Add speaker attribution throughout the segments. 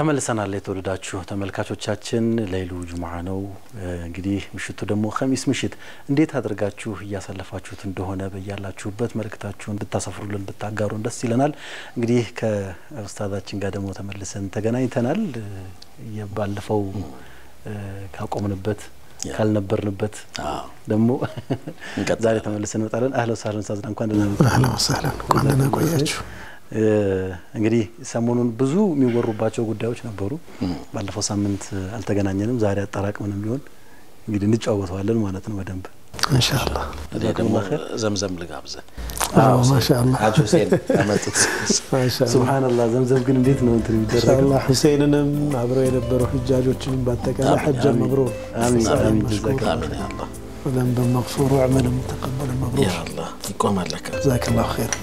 Speaker 1: ተመልሰናል። የተወደዳችሁ ተመልካቾቻችን ለይሉ ጁሙዓ ነው። እንግዲህ ምሽቱ ደግሞ ኸሚስ ምሽት እንዴት አድርጋችሁ እያሳለፋችሁት እንደሆነ በያላችሁበት መልእክታችሁን ብታሰፍሩልን ብታጋሩን ደስ ይለናል። እንግዲህ ከኡስታዛችን ጋር ደግሞ ተመልሰን ተገናኝተናል። ባለፈው ካቆምንበት ካልነበርንበት ደግሞ ዛሬ ተመልሰን እንመጣለን። አህለ ወሳህለን ኡስታዝና እንኳን ደህና መጡ።
Speaker 2: አህለ ወሳህለን እንኳን ደህና ቆያችሁ።
Speaker 1: እንግዲህ ሰሞኑን ብዙ የሚወሩባቸው ጉዳዮች ነበሩ። ባለፈው ሳምንት አልተገናኘንም። ዛሬ አጠራቅምንም ቢሆን እንግዲህ እንጫወተዋለን ማለት ነው በደንብ
Speaker 2: ኢንሻአላህ።
Speaker 3: እኔ ደግሞ ዘምዘም ልጋብዘ
Speaker 2: አዎ ማሻአላህ
Speaker 3: ሀጅ ሁሴን ያመጡት
Speaker 2: ማሻአላህ
Speaker 1: ሱብሃንአላህ። ዘምዘም ግን እንዴት ነው እንትን የሚደረገው?
Speaker 2: ኢንሻአላህ ሁሴንንም አብረው የነበሩ ሁጃጆችንም በአጠቃላይ ሐጀ መብሩር
Speaker 1: አሚን አሚን።
Speaker 2: መሽኩር
Speaker 1: ጀዛከ
Speaker 3: አሚን ያ አላህ
Speaker 2: وذنبا مغفور وعملا متقبلا
Speaker 3: ያ
Speaker 2: مبرور
Speaker 3: አላህ ይቆማል ለካ
Speaker 2: جزاك الله خيرا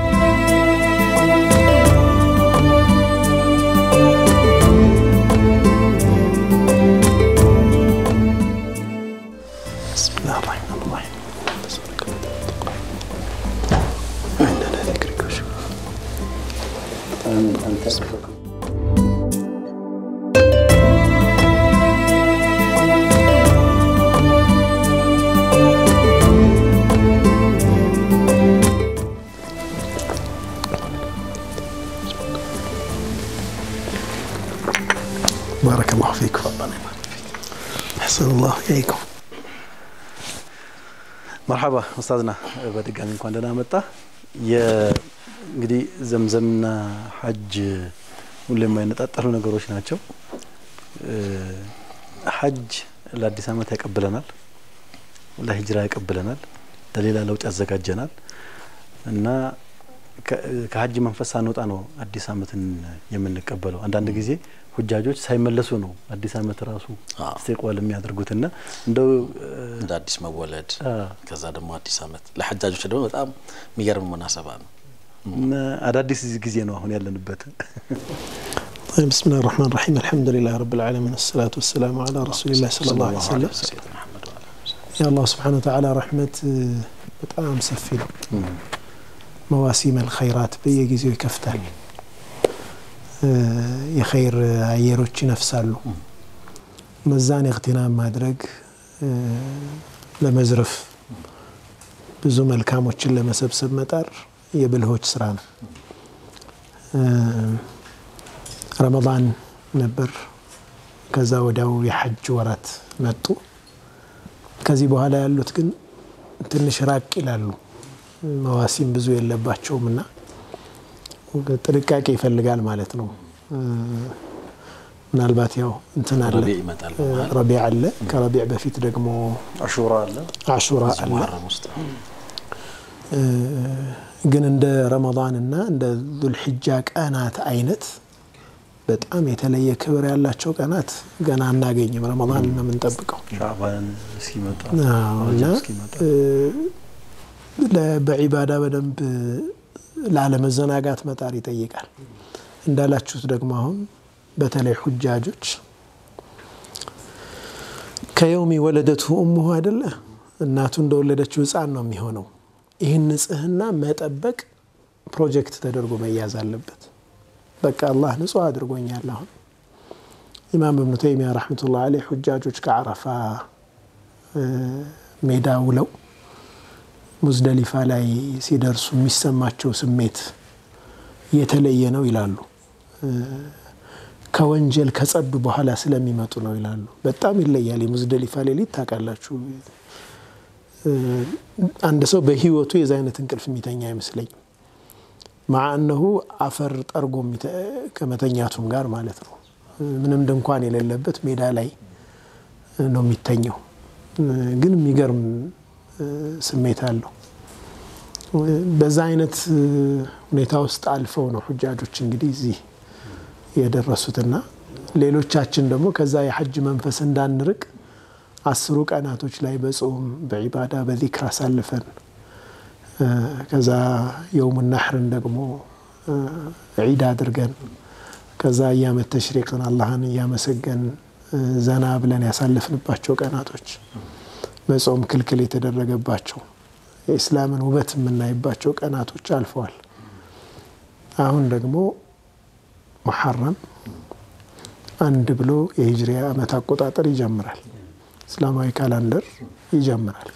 Speaker 2: بسم الله الرحمن الرحيم عندنا ذكرك وشكرك
Speaker 1: አሚን አንተ
Speaker 2: بارك الله فيكم أحسن الله إليكم
Speaker 1: መርሐባ ኡስታዝና በድጋሚ እንኳን ደህና መጣ። እንግዲህ ዘምዘምና ሐጅ ሁሌ የማይነጣጠሉ ነገሮች ናቸው። ሐጅ ለአዲስ ዓመት ያቀብለናል፣ ለሂጅራ ያቀብለናል፣ ለሌላ ለውጥ ያዘጋጀናል እና ከሐጅ መንፈስ ሳንወጣ ነው አዲስ ዓመትን የምንቀበለው። አንዳንድ ጊዜ ሁጃጆች ሳይመለሱ ነው አዲስ ዓመት ራሱ
Speaker 3: አዎ።
Speaker 1: ኢስቲቅባል የሚያደርጉትና እንደው
Speaker 3: እንደ አዲስ መወለድ
Speaker 1: አ፣
Speaker 3: ከዛ ደግሞ አዲስ ዓመት ለሐጃጆች ደግሞ በጣም የሚገርም ሙናሰባ ነው።
Speaker 1: እና አዳዲስ ጊዜ ነው አሁን ያለንበት።
Speaker 2: طيب بسم الله الرحمن الرحيم الحمد لله رب العالمين الصلاة والسلام على رسول الله صلى الله عليه وسلم
Speaker 3: ሰይድና መሐመድ ወዐላ አሊሂ
Speaker 2: يا الله سبحانه وتعالى رحمة በጣም ሰፊ ነው። መዋሲም አልኸይራት በየጊዜው ይከፍታል። የኸይር አየሮች ይነፍሳሉ። መዛን እክትናም ማድረግ ለመዝረፍ ብዙ መልካሞችን ለመሰብሰብ መጣር የብልሆች ስራ ነው። ረመዳን ነበር። ከዛ ወዲያው የሐጅ ወራት መጡ። ከዚህ በኋላ ያሉት ግን ትንሽ ራቅ ይላሉ። መዋሲም ብዙ የለባቸውም እና ጥንቃቄ ይፈልጋል ማለት ነው። ምናልባት ያው እንትን አለ
Speaker 3: ረቢዕ ይመጣል በመሀል
Speaker 2: ረቢዕ አለ። ከረቢዕ በፊት ደግሞ
Speaker 1: አሹራ አለ።
Speaker 2: አሹራ አለ።
Speaker 3: ሙሐረም ውስጥ
Speaker 2: ግን እንደ ረመዳን እና እንደ ዙልሕጃ ቀናት አይነት በጣም የተለየ ክብር ያላቸው ቀናት ገና አናገኝም። ረመዳን ነው የምንጠብቀው
Speaker 1: ሻዕባን እስኪመጣ
Speaker 2: አዎ፣ እና
Speaker 1: ረጀብ እስኪመጣ
Speaker 2: ለ- በዒባዳ በደንብ ላለመዘናጋት መጣር ይጠይቃል። እንዳላችሁት ደግሞ አሁን በተለይ ሁጃጆች ከየውሚ ወለደቱ እሙሁ አይደለ እናቱ እንደወለደችው ሕፃን ነው የሚሆነው። ይህን ንጽህና መጠበቅ ፕሮጀክት ተደርጎ መያዝ አለበት። በቃ አላህ ንጹህ አድርጎኛል። አሁን ኢማም እብኑ ተይሚያ ረሕመቱላህ አለይህ ሁጃጆች ከዓረፋ እ፣ ሜዳ ውለው ሙዝደሊፋ ላይ ሲደርሱ የሚሰማቸው ስሜት የተለየ ነው ይላሉ። እ፣ ከወንጀል ከጸዱ በኋላ ስለሚመጡ ነው ይላሉ። በጣም ይለያል። የሙዝደሊፋ ሌሊት ታውቃላችሁ። እ፣ አንድ ሰው በህይወቱ የዚ አይነት እንቅልፍ የሚተኛ አይመስለኝም። ማዓ እነሁ አፈር ጠርጎ የሚተ- ከመተኛቱም ጋር ማለት ነው። እ፣ ምንም ድንኳን የሌለበት ሜዳ ላይ ነው የሚተኘው። እ፣ ግን የሚገርም እ፣ ስሜት አለው። እ፣ በዛ አይነት እ፣ ሁኔታ ውስጥ አልፈው ነው ሁጃጆች እንግዲህ እዚህ የደረሱትና ሌሎቻችን ደግሞ ከዛ የሐጅ መንፈስ እንዳንርቅ አስሩ ቀናቶች ላይ በጾም በዒባዳ በዚክር አሳልፈን እ፣ ከዛ የውሙ ናሕርን ደግሞ እ፣ ዒድ አድርገን ከዛ እያመት ተሽሪቅን አላህን እያመሰገን እ፣ ዘና ብለን ያሳለፍንባቸው ቀናቶች መጾም ክልክል የተደረገባቸው የኢስላምን ውበት የምናይባቸው ቀናቶች አልፈዋል። አሁን ደግሞ ሙሐረም አንድ ብሎ የሂጅሪያ ዓመት አቆጣጠር ይጀምራል። እስላማዊ ካላንደር ይጀምራል።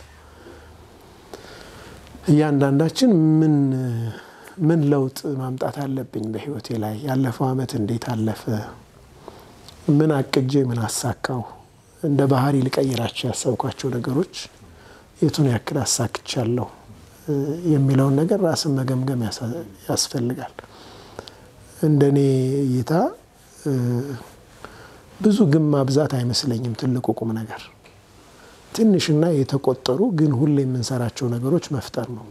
Speaker 2: እያንዳንዳችን ምን ምን ለውጥ ማምጣት አለብኝ በህይወቴ ላይ ያለፈው ዓመት እንዴት አለፈ፣ ምን አቅጄ ምን አሳካው፣ እንደ ባህሪ ልቀይራቸው ያሰብኳቸው ነገሮች የቱን ያክል አሳክቻለሁ የሚለውን ነገር ራስን መገምገም ያስፈልጋል። እንደኔ እይታ ብዙ ግን ማብዛት አይመስለኝም። ትልቁ ቁም ነገር ትንሽና የተቆጠሩ ግን ሁሌ የምንሰራቸው ነገሮች መፍጠር ነው።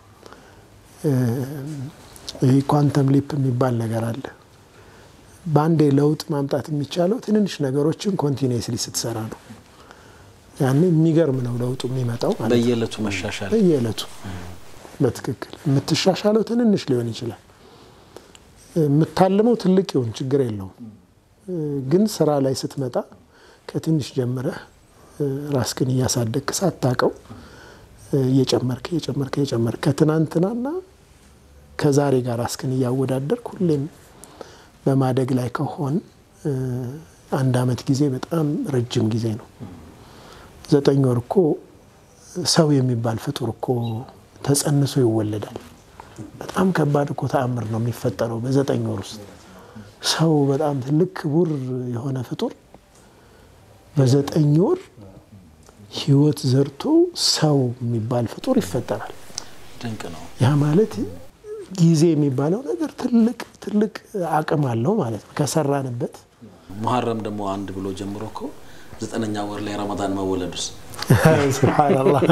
Speaker 2: ይህ ኳንተም ሊፕ የሚባል ነገር አለ። በአንዴ ለውጥ ማምጣት የሚቻለው ትንንሽ ነገሮችን ኮንቲኒስሊ ስትሰራ ነው። ያኔ የሚገርም ነው ለውጡ የሚመጣው ማለት ነው።
Speaker 3: በየዕለቱ መሻሻል
Speaker 2: በየዕለቱ በትክክል የምትሻሻለው ትንንሽ ሊሆን ይችላል። የምታልመው ትልቅ ይሁን ችግር የለውም። ግን ስራ ላይ ስትመጣ ከትንሽ ጀምረህ ራስህን እያሳደግክ ሳታውቀው እየጨመርክ እየጨመርክ እየጨመርክ ከትናንትናና ከዛሬ ጋር ራስህን እያወዳደርክ ሁሌም በማደግ ላይ ከሆን አንድ አመት ጊዜ በጣም ረጅም ጊዜ ነው። ዘጠኝ ወር እኮ ሰው የሚባል ፍጡር እኮ ተጸንሶ ይወለዳል። በጣም ከባድ እኮ ተአምር ነው የሚፈጠረው በዘጠኝ ወር ውስጥ ሰው በጣም ትልቅ ክቡር የሆነ ፍጡር በዘጠኝ ወር ህይወት ዘርቶ ሰው የሚባል ፍጡር ይፈጠራል።
Speaker 3: ድንቅ ነው።
Speaker 2: ያ ማለት ጊዜ የሚባለው ነገር ትልቅ ትልቅ አቅም አለው ማለት ነው ከሰራንበት።
Speaker 3: ሙሐረም ደግሞ አንድ ብሎ ጀምሮ እኮ ዘጠነኛ ወር ላይ ረመዳን መወለዱስ
Speaker 2: ሱብሓነላህ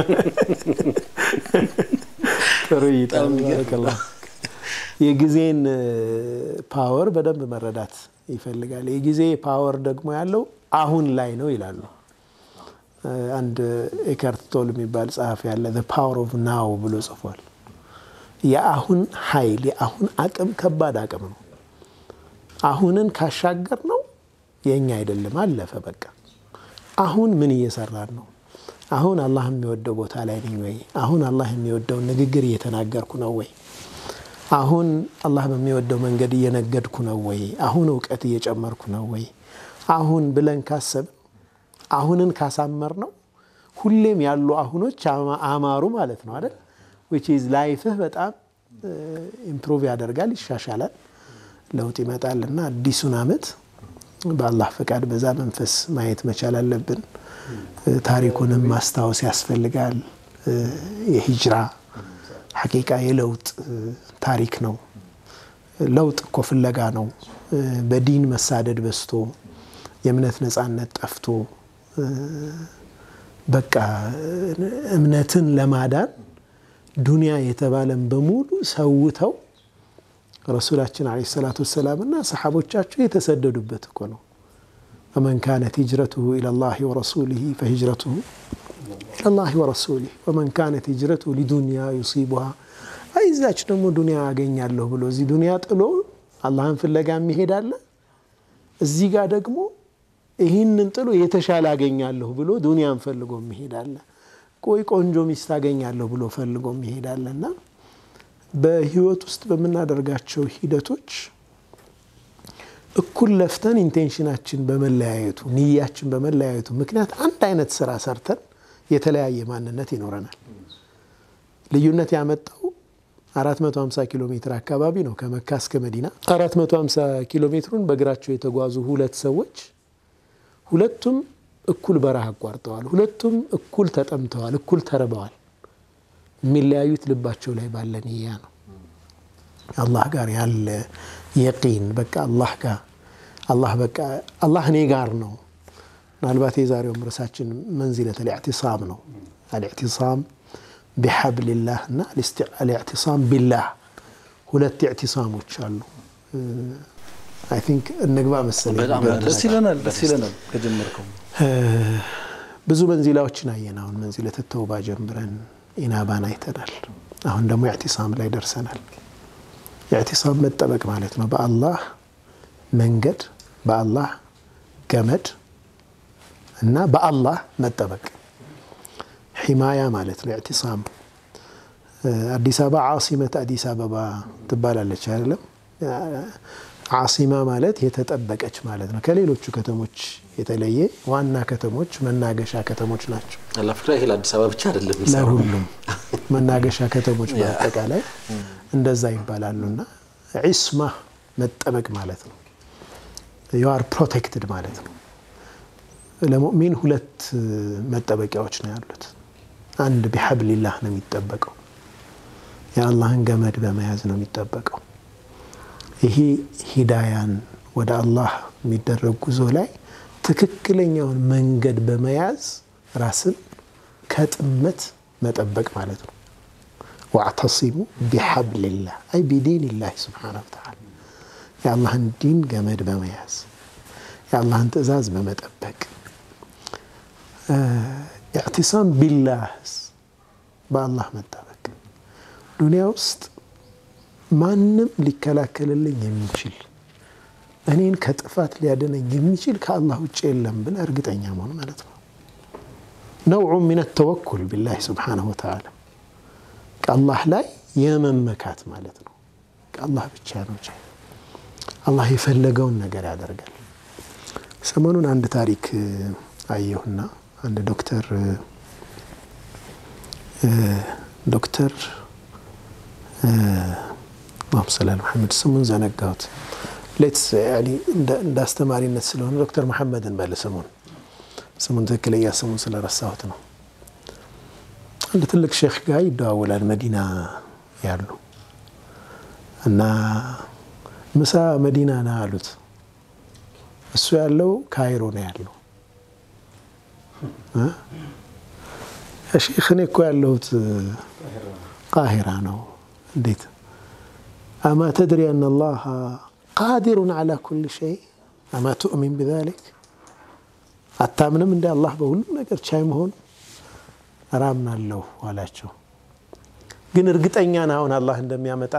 Speaker 2: ጥሩ እይታ ባረከላህ። የጊዜን ፓወር በደንብ መረዳት ይፈልጋል። የጊዜ ፓወር ደግሞ ያለው አሁን ላይ ነው ይላሉ። አንድ ኤካርት ቶል የሚባል ጸሐፊ ያለ ዘ ፓወር ኦፍ ናው ብሎ ጽፏል። የአሁን ኃይል የአሁን አቅም ከባድ አቅም ነው። አሁንን ካሻገር ነው የእኛ አይደለም፣ አለፈ በቃ። አሁን ምን እየሰራን ነው? አሁን አላህ የሚወደው ቦታ ላይ ነኝ ወይ? አሁን አላህ የሚወደውን ንግግር እየተናገርኩ ነው ወይ? አሁን አላህ በሚወደው መንገድ እየነገድኩ ነው ወይ? አሁን እውቀት እየጨመርኩ ነው ወይ? አሁን ብለን ካሰብን አሁንን ካሳመር ነው ሁሌም ያሉ አሁኖች አማሩ ማለት ነው አይደል? ዊች ኢዝ ላይፍህ በጣም ኢምፕሩቭ ያደርጋል፣ ይሻሻላል፣ ለውጥ ይመጣል እና አዲሱን አመት በአላህ ፈቃድ በዛ መንፈስ ማየት መቻል አለብን። ታሪኩንም ማስታወስ ያስፈልጋል። የሂጅራ ሐቂቃ የለውጥ ታሪክ ነው። ለውጥ እኮ ፍለጋ ነው። በዲን መሳደድ በዝቶ የእምነት ነጻነት ጠፍቶ በቃ እምነትን ለማዳን ዱንያ የተባለን በሙሉ ሰውተው ረሱላችን ዓለይሂ ሰላቱ ወሰላምና ሰሓቦቻቸው የተሰደዱበት እኮ ነው። ወመን ካነት ሂጅረቱሁ ኢለላሂ ወረሱሊሂ ፈሂጅረቱሁ ኢለላሂ ወረሱሊህ ወመን ካነት ሂጅረቱሁ ሊዱንያ ዩሲቡሃ አይዛች ደግሞ ዱንያ አገኛለሁ ብሎ እዚህ ዱንያ ጥሎ አላህን ፍለጋ የሚሄድ አለ። እዚህ ጋር ደግሞ ይህንን ጥሎ የተሻለ አገኛለሁ ብሎ ዱንያን ፈልጎ የሚሄድ አለ። ቆይ ቆንጆ ሚስት አገኛለሁ ብሎ ፈልጎ የሚሄድ አለ እና በህይወት ውስጥ በምናደርጋቸው ሂደቶች እኩል ለፍተን ኢንቴንሽናችን በመለያየቱ ንያችን በመለያየቱ ምክንያት አንድ አይነት ስራ ሰርተን የተለያየ ማንነት ይኖረናል። ልዩነት ያመጣው 450 ኪሎ ሜትር አካባቢ ነው ከመካ እስከ መዲና። 450 ኪሎ ሜትሩን በእግራቸው የተጓዙ ሁለት ሰዎች ሁለቱም እኩል በረሃ አቋርጠዋል። ሁለቱም እኩል ተጠምተዋል፣ እኩል ተርበዋል። የሚለያዩት ልባቸው ላይ ባለ ንያ ነው። አላህ ጋር ያለ የቂን በቃ አላህ ጋር አላህ በቃ አላህ እኔ ጋር ነው። ምናልባት የዛሬውም ርዕሳችን መንዚለት አልኢዕቲሳም ነው። አልኢዕቲሳም ቢሐብሊላህ እና አልኢዕቲሳም ቢላህ ሁለት ኢዕቲሳሞች አሉ። አይ ቲንክ እንግባ መሰለኝ።
Speaker 3: በጣም
Speaker 1: ደስ ይለናል፣ ደስ ይለናል ከጀመርከው
Speaker 2: ብዙ መንዚላዎችን አየን። አሁን መንዚለት ተውባ ጀምረን ኢናባን አይተናል። አሁን ደግሞ ኢዕቲሳም ላይ ደርሰናል። ኢዕቲሳም መጠበቅ ማለት ነው። በአላህ መንገድ፣ በአላህ ገመድ እና በአላህ መጠበቅ ሒማያ ማለት ነው። ኢዕቲሳም አዲስ አበባ ዓሲመት አዲስ አበባ ትባላለች አይደለም? ዓሲማ ማለት የተጠበቀች ማለት ነው። ከሌሎቹ ከተሞች የተለየ ዋና ከተሞች መናገሻ ከተሞች ናቸው።
Speaker 3: አላፍክራ ይሄ ለአዲስ አበባ ብቻ አይደለም የሚሰራው።
Speaker 2: ለሁሉም መናገሻ ከተሞች በአጠቃላይ እንደዛ ይባላሉና ዒስማ መጠበቅ ማለት ነው። ዩአር ፕሮቴክትድ ማለት ነው። ለሙእሚን ሁለት መጠበቂያዎች ነው ያሉት። አንድ ቢሐብሊላህ ነው የሚጠበቀው፣ የአላህን ገመድ በመያዝ ነው የሚጠበቀው። ይሄ ሂዳያን ወደ አላህ የሚደረግ ጉዞ ላይ ትክክለኛውን መንገድ በመያዝ ራስን ከጥመት መጠበቅ ማለት ነው። ዋዕተሲሙ ቢሐብሊላህ አይ ቢዲንላህ ስብሓነሁ ወተዓላ የአላህን ዲን ገመድ በመያዝ የአላህን ትእዛዝ በመጠበቅ ኢዕቲሳም ቢላህስ በአላህ መጠበቅ ዱንያ ውስጥ ማንም ሊከላከልልኝ የሚችል እኔን ከጥፋት ሊያድነኝ የሚችል ከአላህ ውጭ የለም ብለ እርግጠኛ መሆን ማለት ነው። ነውዑ ሚን ተወኩል ቢላህ ስብሓነሁ ወተዓላ ከአላህ ላይ የመመካት ማለት ነው። ከአላህ ብቻ ነው ቻ አላህ የፈለገውን ነገር ያደርጋል። ሰሞኑን አንድ ታሪክ አየሁና አንድ ዶክተር ዶክተር አላሁመ ሰሊ ዐላ ሙሐመድ ስሙን ዘነጋሁት። ሌትስ እንደ አስተማሪነት ስለሆነ ዶክተር መሐመድን በል ስሙን ስሙን ትክክለኛ ስሙን ስለረሳሁት ነው። አንድ ትልቅ ሼክ ጋር ይደዋወላል መዲና ያሉ እና ምሳ መዲና ና አሉት። እሱ ያለው ካይሮ ነው ያለው። ሼክ እኔ እኮ ያለሁት ቃሂራ ነው። እንዴት አማ ተድሪ አን አላህ ቃዲሩን ዓላ ኩል ሸይ አማ ትኡሚን ቢዛሊክ አታምንም እንደ አላህ በሁሉም ነገር ቻይ መሆኑ አራምናለሁ አላቸው። ግን እርግጠኛ ነህ አሁን አላህ እንደሚያመጣ?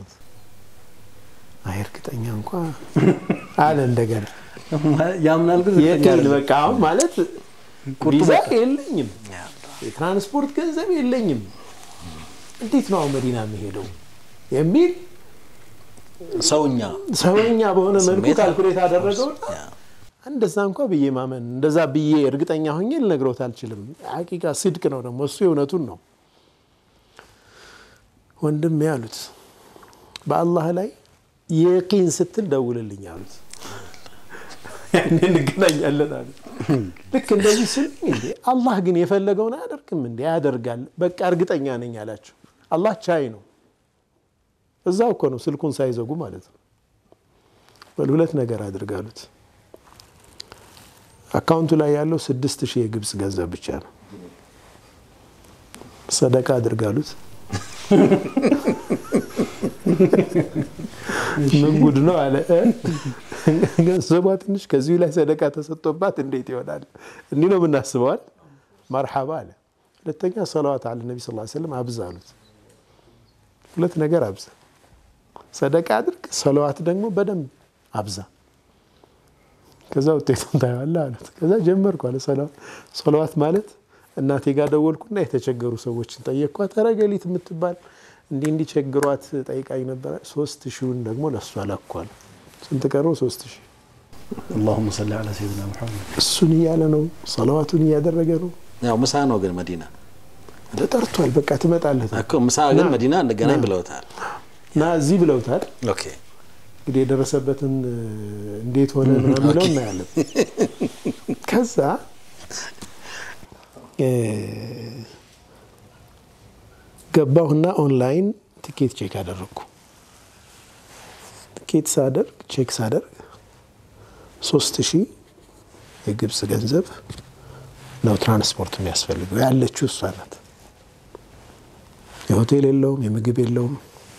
Speaker 2: አይ እርግጠኛ እንኳ አለ እንደገና
Speaker 1: ያምናል ግን
Speaker 2: የግል በቃ አሁን ማለት ቪዛ የለኝም፣ የትራንስፖርት ገንዘብ የለኝም፣ እንዴት ነው አሁን መዲና የሚሄደው የሚል
Speaker 3: ሰውኛ
Speaker 2: ሰውኛ በሆነ መልኩ
Speaker 3: ስሜት
Speaker 2: ካልኩሌት አደረገውና
Speaker 3: ያ።
Speaker 2: እንደዛ እንኳ ብዬ ማመን እንደዛ ብዬ እርግጠኛ ሆኜ ልነግሮት አልችልም። ሐቂቃ ስድቅ ነው ደግሞ እሱ የእውነቱን ነው። ወንድም ያሉት በአላህ ላይ የቂን ስትል ደውልልኝ አሉት። ያኔ እንገናኛለን አሉት። ልክ እንደዚህ ስል እንዴ አላህ ግን የፈለገውን አያደርግም እንዴ? ያደርጋል። በቃ እርግጠኛ ነኝ አላቸው። አላህ ቻይ ነው። እዛው እኮ ነው ስልኩን ሳይዘጉ ማለት ነው። በል ሁለት ነገር አድርጋሉት። አካውንቱ ላይ ያለው ስድስት ሺህ የግብፅ ገንዘብ ብቻ ነው። ሰደቃ አድርጋሉት። ምን ጉድ ነው አለ። ገንዘቧ ትንሽ ከዚሁ ላይ ሰደቃ ተሰጥቶባት እንዴት ይሆናል? እንዲህ ነው የምናስበዋል። መርሓባ አለ። ሁለተኛ ሰለዋት አለ ነቢ ስ ሰለም አብዛ አሉት። ሁለት ነገር አብዛ፣ ሰደቃ አድርግ፣ ሰለዋት ደግሞ በደንብ አብዛ። ከዛ ውጤቱን ታየዋለህ አሉት። ከዛ ጀመርኩ አለ ሰለዋት። ሰለዋት ማለት እናቴ ጋር ደወልኩና የተቸገሩ ሰዎችን ጠየቅኳት። ኧረ ገሊት የምትባል እንዲህ እንዲህ ቸግሯት ጠይቃኝ ነበረ። ሶስት ሺውን ደግሞ ለእሷ ላኳል። ስንት ቀረው? ሶስት ሺህ
Speaker 1: አላሁመ ሰሊ ዐላ ሰይድና ሙሐመድ።
Speaker 2: እሱን እያለ ነው፣ ሰለዋቱን እያደረገ ነው።
Speaker 3: ያው ምሳ ነው ግን መዲና
Speaker 2: ተጠርቷል። በቃ ትመጣለህ
Speaker 3: እኮ ምሳ ግን
Speaker 2: ና፣
Speaker 3: መዲና እንገናኝ
Speaker 2: ና።
Speaker 3: ብለውታል።
Speaker 2: እና እዚህ ብለውታል።
Speaker 3: ኦኬ
Speaker 2: እንግዲህ የደረሰበትን እንዴት ሆነ ምናምን የሚለው እናያለን። ከዛ እ ገባሁና ኦንላይን ትኬት ቼክ አደረግኩ። ትኬት ሳደርግ ቼክ ሳደርግ ሶስት ሺህ የግብፅ ገንዘብ ነው ትራንስፖርት የሚያስፈልገው። ያለችው እሷ ናት። የሆቴል የለውም፣ የምግብ የለውም።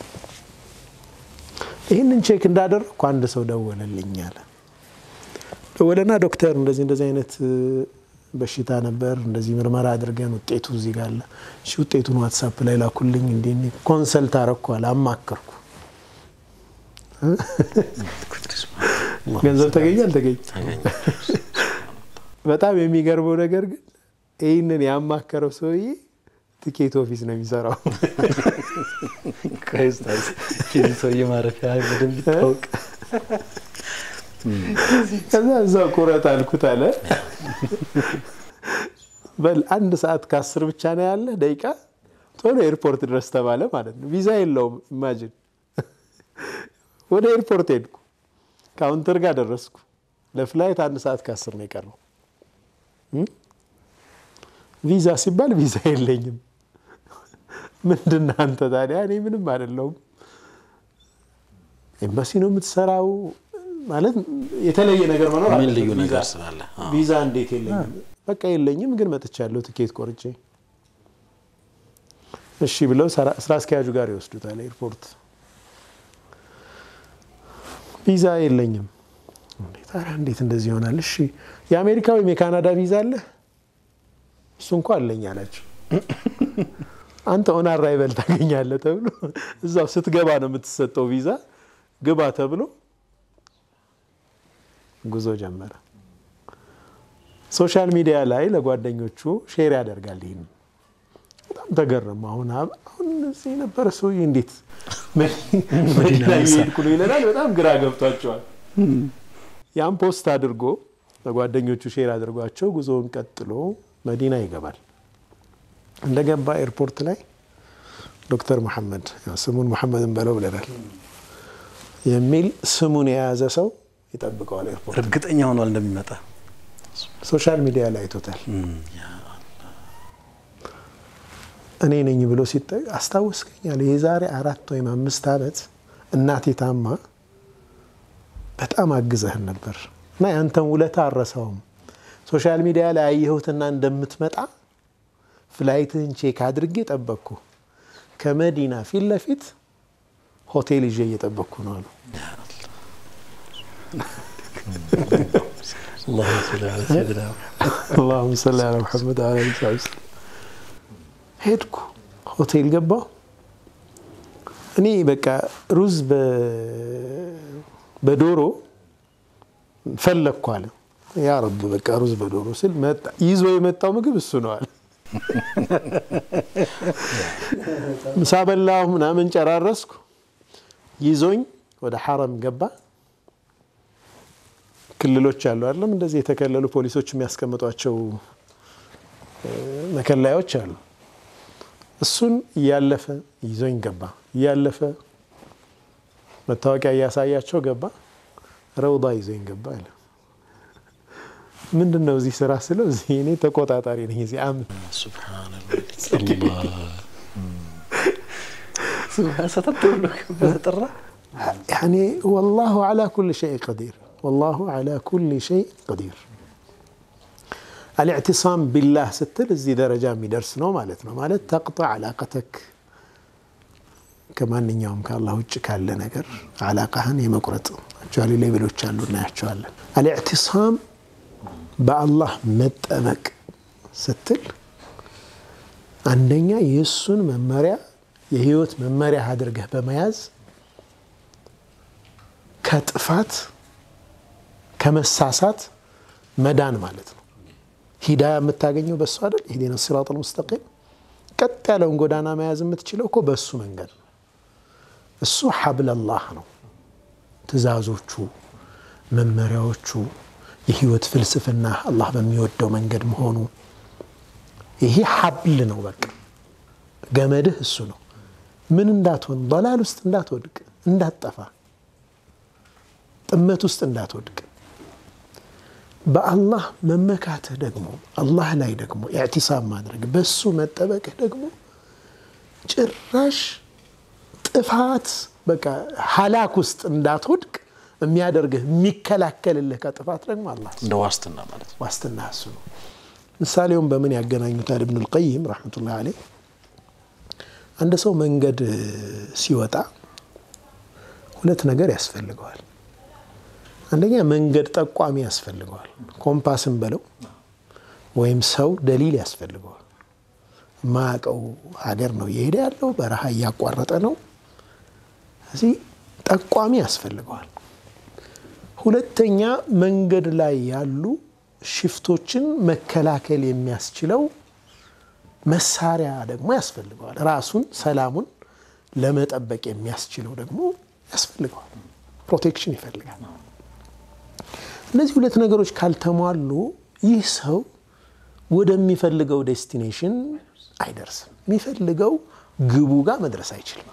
Speaker 2: ይህንን ቼክ እንዳደረግኩ አንድ ሰው ደወለልኝ አለ። ደወለና ዶክተር እንደዚህ እንደዚህ አይነት እ፣ በሽታ ነበር እንደዚህ ምርመራ አድርገን ውጤቱ እዚህ ጋር አለ። እሺ ውጤቱን ዋትሳፕ ላይ ላኩልኝ። እንዲህ እንዲህ ኮንሰልት አረኳል፣ አማከርኩ። ገንዘብ ተገኘ አልተገኘ? በጣም የሚገርመው ነገር ግን ይህንን ያማከረው ሰውዬ ትኬት ኦፊስ ነው የሚሰራው።
Speaker 1: ቆይ ኡስታዝ፣ የዚህ ሰውዬ ማረፊያ በደንብ ይታወቅ።
Speaker 2: ከዛ እዛው ቁረጥ አልኩት አለ። በል አንድ ሰዓት ከአስር ብቻ ነው ያለ ደቂቃ ቶሎ ኤርፖርት ድረስ ተባለ ማለት ነው። ቪዛ የለውም። ኢማጂን ወደ ኤርፖርት ሄድኩ። ካውንተር ጋር ደረስኩ። ለፍላይት አንድ ሰዓት ከአስር ነው የቀረው። ቪዛ ሲባል ቪዛ የለኝም። ምንድን ነህ አንተ ታዲያ? እኔ ምንም አይደለሁም። ኤምባሲ ነው የምትሰራው ማለት የተለየ ነገር መኖር
Speaker 3: ምን
Speaker 2: አለበት።
Speaker 3: ልዩ
Speaker 2: ቪዛ-
Speaker 3: ነገር ስላለ አዎ።
Speaker 2: ቪዛ እንዴት የለኝም? በቃ የለኝም፣ ግን መጥቻለሁ ትኬት ቆርጬ። እሺ ብለው ሰራ- ስራ አስኪያጁ ጋር ይወስዱታል ኤርፖርት። ቪዛ የለኝም። እንዴ ታዲያ እንዴት እንደዚህ ይሆናል? እሺ የአሜሪካ ወይም የካናዳ ቪዛ አለ? እሱ እንኳ አለኝ አላቸው። አንተ ኦን አራይቨል ታገኛለህ ተብሎ እዛው ስትገባ ነው የምትሰጠው ቪዛ። ግባ ተብሎ ጉዞ ጀመረ። ሶሻል ሚዲያ ላይ ለጓደኞቹ ሼር ያደርጋል። ይህን በጣም ተገረሙ። አሁን አብ- አሁን እዚህ የነበረ ሰውዬ እንዴት መዲና እየሄድኩ ነው ይለናል። በጣም ግራ ገብቷቸዋል። ያን ፖስት አድርጎ ለጓደኞቹ ሼር አድርጓቸው ጉዞውን ቀጥሎ መዲና ይገባል። እንደገባ ኤርፖርት ላይ ዶክተር መሐመድ ያው ስሙን መሐመድን በለው ብለናል የሚል ስሙን የያዘ ሰው ይጠብቀዋል ኤርፖርት
Speaker 1: እርግጠኛ ሆኗል እንደሚመጣ።
Speaker 2: ሶሻል ሚዲያ ላይ አይቶታል። እኔ ነኝ ብሎ ሲጠ አስታወስከኛል። የዛሬ አራት ወይም አምስት ዓመት እናቴ ታማ በጣም አግዘህን ነበር እና ያንተን ውለታ አረሳውም። ሶሻል ሚዲያ ላይ አየሁትና እንደምትመጣ ፍላይትህን ቼክ አድርጌ ጠበቅኩ። ከመዲና ፊት ለፊት ሆቴል ይዤ እየጠበቅኩ ነው አሉ።
Speaker 1: አላሁመ ሰሊ ዐላ ሰይድና
Speaker 2: አላሁመ ሰሊ ዐላ ሙሐመድ ወዐላ አሊሂ ወሰለም። ሄድኩ፣ ሆቴል ገባሁ። እኔ በቃ ሩዝ በ- በዶሮ ፈለግኩ አለ። ያ ረብ በቃ ሩዝ በዶሮ ስል መጣ። ይዞ የመጣው ምግብ እሱ ነው አለ። ምሳ በላሁ ምናምን ጨራረስኩ። ይዞኝ ወደ ሐረም ገባ። ክልሎች አሉ አይደለም? እንደዚህ የተከለሉ ፖሊሶች የሚያስቀምጧቸው እ፣ መከላዮች አሉ። እሱን እያለፈ ይዞኝ ገባ። እያለፈ መታወቂያ እያሳያቸው ገባ። ረውዳ ይዞኝ ገባ አለ። ምንድን ነው እዚህ ስራ ስለው እዚህ እኔ ተቆጣጣሪ ነኝ እዚህ አም
Speaker 1: ሰተት ብሎ በተጠራ
Speaker 2: ያኔ ወላሁ ዓላ ኩል ሸይ ቀዲር ወላሁ ዓላ ኩል ሸይ ቀዲር። አልእዕትሳም ቢላህ ስትል እዚህ ደረጃ የሚደርስ ነው ማለት ነው። ማለት ተቅጣዕ ዓላቀተክ ከማንኛውም ከአላህ ውጭ ካለ ነገር ዓላቃህን የመቁረጥ አክቹዋሊ ሌቤሎች አሉ እናያቸዋለን። አልእዕትሳም በአላህ መጠበቅ ስትል አንደኛ የእሱን መመሪያ የህይወት መመሪያ አድርገህ በመያዝ ከጥፋት ከመሳሳት መዳን ማለት ነው። ሂዳያ የምታገኘው በእሱ አይደል? ኢህዲነ ሲራጠል ሙስተቂም ቀጥ ያለውን ጎዳና መያዝ የምትችለው እኮ በእሱ መንገድ ነው። እሱ ሐብለላህ ነው። ትእዛዞቹ፣ መመሪያዎቹ፣ የህይወት ፍልስፍና አላህ በሚወደው መንገድ መሆኑ ይሄ ሐብል ነው። በቃ ገመድህ እሱ ነው። ምን እንዳትሆን በላል ውስጥ እንዳትወድቅ፣ እንዳትጠፋ፣ ጥመት ውስጥ እንዳትወድቅ በአላህ መመካትህ ደግሞ አላህ ላይ ደግሞ ኢዕቲሳብ ማድረግ በሱ መጠበቅህ ደግሞ ጭራሽ ጥፋት በቃ ሀላክ ውስጥ እንዳትወድቅ የሚያደርግህ የሚከላከልልህ ከጥፋት ደግሞ አላህ
Speaker 3: እንደ ዋስትና ማለት ነው።
Speaker 2: ዋስትና እሱ ነው። ምሳሌውን በምን ያገናኙታል? ኢብኑል ቀይም ረሕመቱላህ አለይህ አንድ ሰው መንገድ ሲወጣ ሁለት ነገር ያስፈልገዋል። አንደኛ መንገድ ጠቋሚ ያስፈልገዋል። ኮምፓስን በለው ወይም ሰው ደሊል ያስፈልገዋል። የማያውቀው ሀገር ነው እየሄደ ያለው፣ በረሃ እያቋረጠ ነው። እዚህ ጠቋሚ ያስፈልገዋል። ሁለተኛ መንገድ ላይ ያሉ ሽፍቶችን መከላከል የሚያስችለው መሳሪያ ደግሞ ያስፈልገዋል። ራሱን ሰላሙን ለመጠበቅ የሚያስችለው ደግሞ ያስፈልገዋል። ፕሮቴክሽን ይፈልጋል። እነዚህ ሁለት ነገሮች ካልተሟሉ ይህ ሰው ወደሚፈልገው ዴስቲኔሽን አይደርስም። የሚፈልገው ግቡ ጋር መድረስ አይችልም።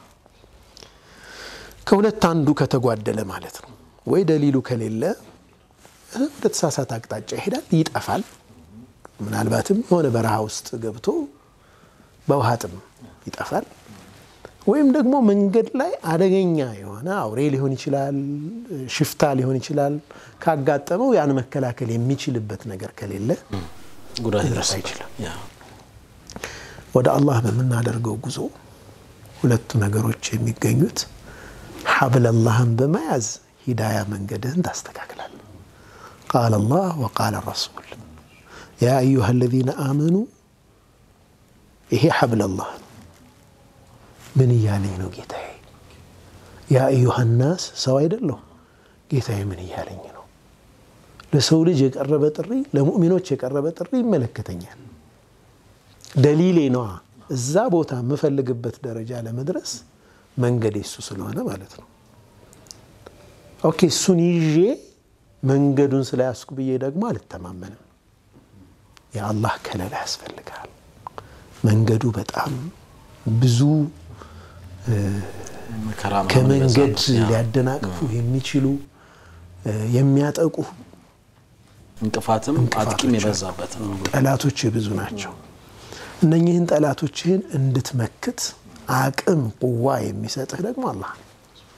Speaker 2: ከሁለት አንዱ ከተጓደለ ማለት ነው። ወይ ደሊሉ ከሌለ ወደ ተሳሳተ አቅጣጫ ይሄዳል፣ ይጠፋል። ምናልባትም የሆነ በረሃ ውስጥ ገብቶ በውሃ ጥም ይጠፋል። ወይም ደግሞ መንገድ ላይ አደገኛ የሆነ አውሬ ሊሆን ይችላል፣ ሽፍታ ሊሆን ይችላል። ካጋጠመው ያን መከላከል የሚችልበት ነገር ከሌለ
Speaker 3: ጉዳት
Speaker 2: መድረስ
Speaker 3: ይደርስበታል።
Speaker 2: አይችልም።
Speaker 3: ያ
Speaker 2: ወደ አላህ በምናደርገው ጉዞ ሁለቱ ነገሮች የሚገኙት ሐብለላህን በመያዝ ሂዳያ መንገድህን ታስተካክላል። ቃለ አላህ ወቃለ ረሱል ያ አዩሃ አለዚነ አመኑ ይሄ ሐብለላህ ነው። ምን እያለኝ ነው ጌታዬ? ያ አዩሃ ናስ ሰው አይደለሁ ጌታዬ ምን እያለኝ ነው? ለሰው ልጅ የቀረበ ጥሪ፣ ለሙእሚኖች የቀረበ ጥሪ ይመለከተኛል። ደሊሌ ነዋ። እዛ ቦታ የምፈልግበት ደረጃ ለመድረስ መንገድ እሱ ስለሆነ ማለት ነው። ኦኬ እሱን ይዤ መንገዱን ስለያዝኩ ብዬ ደግሞ አልተማመንም። የአላህ ከለላ ያስፈልጋል። መንገዱ በጣም ብዙ
Speaker 3: መከራ ምናምን
Speaker 2: ከመንገድ
Speaker 3: የበዛበት፣ ያ
Speaker 2: ሊያደናቅፉ የሚችሉ የሚያጠቁ
Speaker 3: እንቅፋትም
Speaker 2: እንቅፋቶች
Speaker 3: አጥቂም የበዛበት ነው።
Speaker 2: ጠላቶች ብዙ ናቸው። እነኚህን ጠላቶችህን እንድትመክት አቅም ቁዋ የሚሰጥህ ደግሞ አላህ ነው።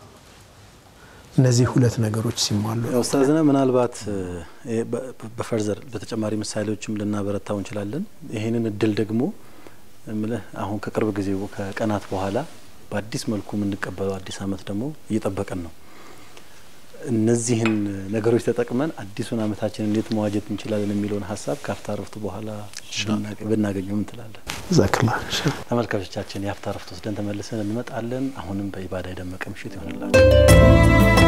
Speaker 2: እነዚህ ሁለት ነገሮች ሲሟሉ
Speaker 1: ኡስታዝና ምናልባት እ፣ በ- በፈርዘር በተጨማሪ ምሳሌዎችም ልናበረታው እንችላለን። ይህንን እድል ደግሞ እምልህ አሁን ከቅርብ ጊዜ ከቀናት በኋላ በአዲስ መልኩ የምንቀበለው አዲስ ዓመት ደግሞ እየጠበቀን ነው። እነዚህን ነገሮች ተጠቅመን አዲሱን ዓመታችን እንዴት መዋጀት እንችላለን የሚለውን ሀሳብ ከአፍታ ረፍቱ በኋላ ብናገ- ብናገኘው ምን ትላለን?
Speaker 2: ዛክላ
Speaker 1: ተመልካቾቻችን የአፍታ ረፍት ወስደን ተመልሰን እንመጣለን። አሁንም በኢባዳ የደመቀ ምሽት ይሆንላቸው።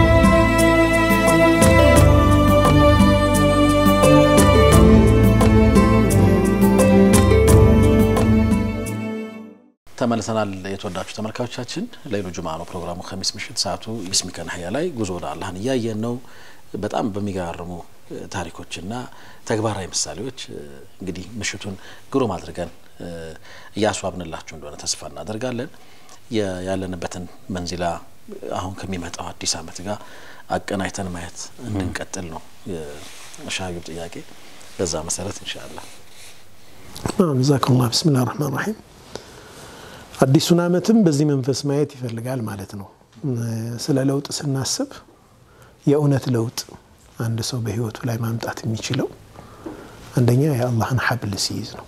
Speaker 3: ተመልሰናል። የተወዳችሁ ተመልካቾቻችን ሌሉ ጁማ ነው ፕሮግራሙ። ከሚስ ምሽት ሰዓቱ ቢስሚከ ነህያ ላይ ጉዞ ወደ አላህን እያየን ነው። በጣም በሚገራርሙ እ፣ ታሪኮችና ተግባራዊ ምሳሌዎች እ፣ እንግዲህ ምሽቱን ግሩም አድርገን እ፣ እያስዋብንላችሁ እንደሆነ ተስፋ እናደርጋለን። የ- ያለንበትን መንዚላ አሁን ከሚመጣው አዲስ ዓመት ጋር አቀናጅተን ማየት እንድንቀጥል ነው የሻዩብ ጥያቄ። በዛ መሰረት ኢንሻአላህ
Speaker 2: ጀዛከላህ ብስሚላህ ረህማን ረሂም አዲሱን ዓመትም በዚህ መንፈስ ማየት ይፈልጋል ማለት ነው። ስለ ለውጥ ስናስብ የእውነት ለውጥ አንድ ሰው በህይወቱ ላይ ማምጣት የሚችለው አንደኛ የአላህን ሐብል ሲይዝ ነው።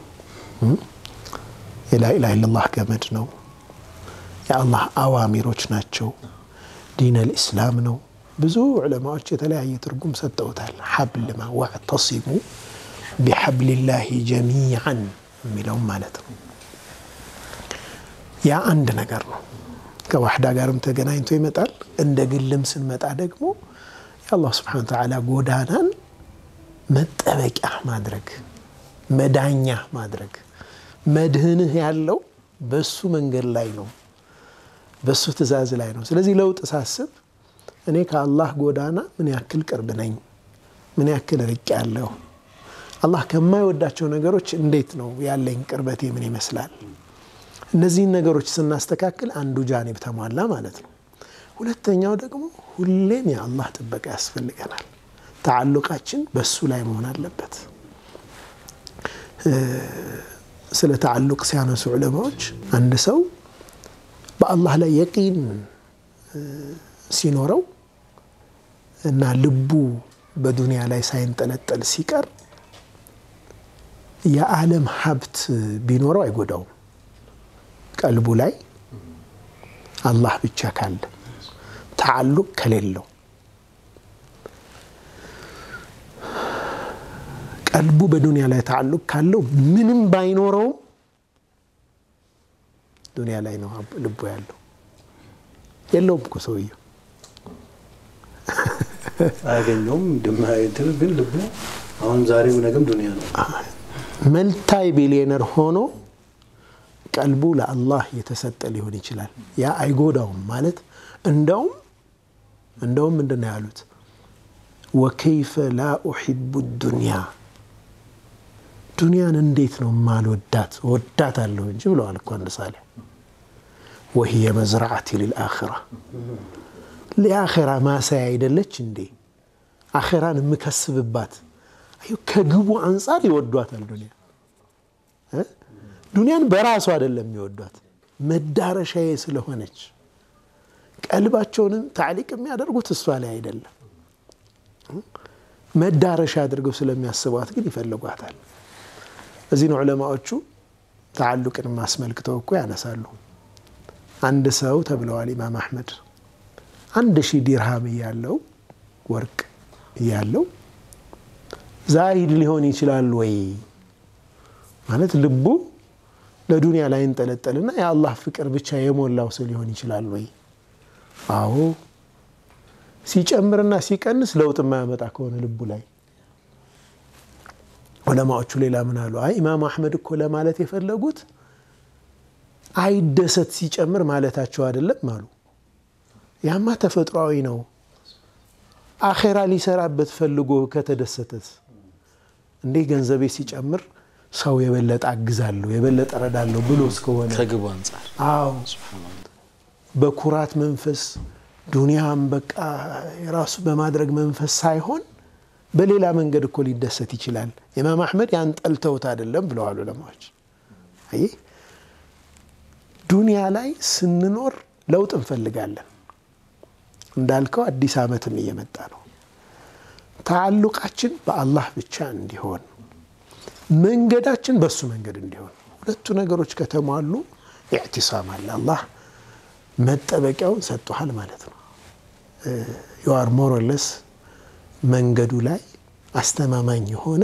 Speaker 2: የላኢላሃ ኢለላህ ገመድ ነው። የአላህ አዋሚሮች ናቸው። ዲን አልኢስላም ነው። ብዙ ዑለማዎች የተለያየ ትርጉም ሰጠውታል። ሐብል ማ ወዕተሲሙ ቢሐብሊላሂ ጀሚዓን የሚለውም ማለት ነው። ያ አንድ ነገር ነው። ከዋሕዳ ጋርም ተገናኝቶ ይመጣል። እንደ ግልም ስንመጣ ደግሞ የአላህ ስብሓነ ወተዓላ ጎዳናን መጠበቂያ ማድረግ፣ መዳኛ ማድረግ፣ መድህንህ ያለው በሱ መንገድ ላይ ነው፣ በሱ ትእዛዝ ላይ ነው። ስለዚህ ለውጥ ሳስብ እኔ ከአላህ ጎዳና ምን ያክል ቅርብ ነኝ፣ ምን ያክል ርቅ ያለሁ፣ አላህ ከማይወዳቸው ነገሮች እንዴት ነው ያለኝ ቅርበቴ ምን ይመስላል? እነዚህን ነገሮች ስናስተካክል አንዱ ጃኒብ ተሟላ ማለት ነው። ሁለተኛው ደግሞ ሁሌም የአላህ ጥበቃ ያስፈልገናል። ተዓሉቃችን በሱ ላይ መሆን አለበት። ስለ ተዓሉቅ ሲያነሱ ዑለማዎች አንድ ሰው በአላህ ላይ የቂን ሲኖረው እና ልቡ በዱንያ ላይ ሳይንጠለጠል ሲቀር የዓለም ሀብት ቢኖረው አይጎዳውም። ቀልቡ ላይ አላህ ብቻ ካለ ተዓሉቅ ከሌለው ቀልቡ በዱንያ ላይ ተዓሉቅ ካለው ምንም ባይኖረውም ዱንያ ላይ ነው ልቡ ያለው። የለውም እኮ ሰውየው
Speaker 1: አያገኘውም ግን ልቡ አሁን ዛሬው ነገም ዱንያ ነው።
Speaker 2: መልታይ ቢሊዮነር ሆኖ ቀልቡ ለአላህ የተሰጠ ሊሆን ይችላል። ያ አይጎዳውም ማለት እንደውም እንደውም ምንድን ነው ያሉት? ወከይፈ ላ ኡሒቡ ዱንያ ዱንያን እንዴት ነው ማልወዳት? ወዳት አለሁ እንጂ ብለዋል እኮ አንድ ሳሌ ወህየ መዝራዓቲ ልልአኽራ ለአኼራ ማሳያ አይደለች እንዴ? አኼራን የምከስብባት ከግቡ አንጻር ይወዷታል። ዱንያ ዱንያን በራሱ አይደለም የሚወዷት መዳረሻዬ ስለሆነች ቀልባቸውንም ታዕሊቅ የሚያደርጉት እሷ ላይ አይደለም፣ መዳረሻ አድርገው ስለሚያስቧት ግን ይፈልጓታል። እዚህ ነው ዑለማዎቹ ተዓሉቅን አስመልክተው እኮ ያነሳሉ። አንድ ሰው ተብለዋል ኢማም አሕመድ አንድ ሺህ ዲርሃም እያለው ወርቅ እያለው ዛሂድ ሊሆን ይችላል ወይ ማለት ልቡ ለዱንያ ላይ እንጠለጠልና የአላህ ፍቅር ብቻ የሞላው ሰው ሊሆን ይችላል ወይ? አዎ ሲጨምርና ሲቀንስ ለውጥ የማያመጣ ከሆነ ልቡ ላይ ዑለማዎቹ ሌላ ምን አሉ? አይ ኢማም አሕመድ እኮ ለማለት የፈለጉት አይደሰት ሲጨምር ማለታቸው አይደለም አሉ። ያማ ተፈጥሯዊ ነው። አኼራ ሊሰራበት ፈልጎ ከተደሰተት እንዴ ገንዘቤ ሲጨምር ሰው የበለጠ አግዛለሁ የበለጠ ረዳለሁ ብሎ እስከሆነ
Speaker 3: ከግቡ አንጻር
Speaker 2: አዎ በኩራት መንፈስ ዱንያም በቃ የራሱ በማድረግ መንፈስ ሳይሆን በሌላ መንገድ እኮ ሊደሰት ይችላል። ኢማም አሕመድ ያን ጠልተውት አይደለም ብለዋል ዑለማዎች። አይ ዱንያ ላይ ስንኖር ለውጥ እንፈልጋለን። እንዳልከው አዲስ ዓመትም እየመጣ ነው። ተዓሉቃችን በአላህ ብቻ እንዲሆን መንገዳችን በሱ መንገድ እንዲሆን ሁለቱ ነገሮች ከተሟሉ ኢዕቲሳም አለ። አላህ መጠበቂያውን ሰጥቶሃል ማለት ነው። ዩአር ሞሮለስ መንገዱ ላይ አስተማማኝ የሆነ